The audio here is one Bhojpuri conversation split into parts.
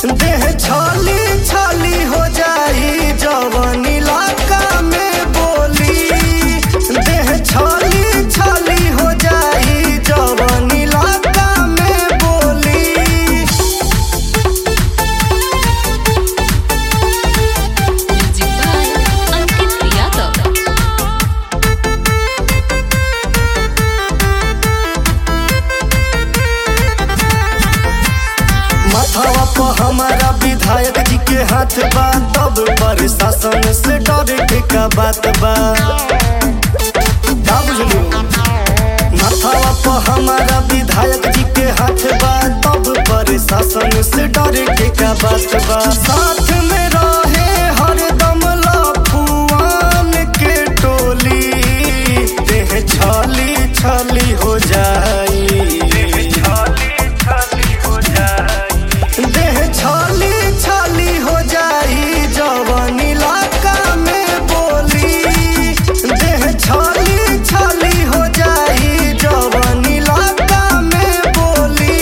देह छाली छाली हो जाई जवन इलाका में बोली देह छाली छाली हो जाई जवन इलाका में बोली Music by Ankit Yadav. माथावा पर हमारा विधायक जी के हाथ बा तब प्रशासन से डरे के का बात बा का बुझलू माथावा पर हमारा विधायक जी के हाथ बा तब प्रशासन से डरे के का बात बा साथ में रहे हरदम लफुआन के टोली देह छाली छाली हो जाई देह छाली छाली हो जाई जवन इलाका में बोली देह छाली छाली हो जाई जवन इलाका में बोली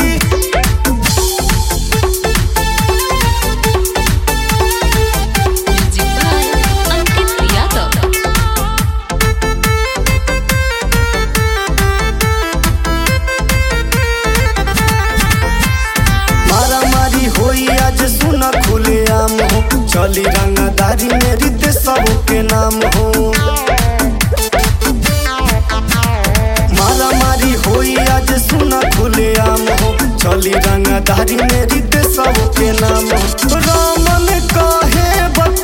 Music by Ankit Yadav. मारा मारी होई आज सुना खुले आम हो चली रंगदारी मेरी ते सबके नाम हो मारा मारी होई आज सुना खुले आम हो चली रंगदारी मेरी ते सबके नाम हो रामन कहे बत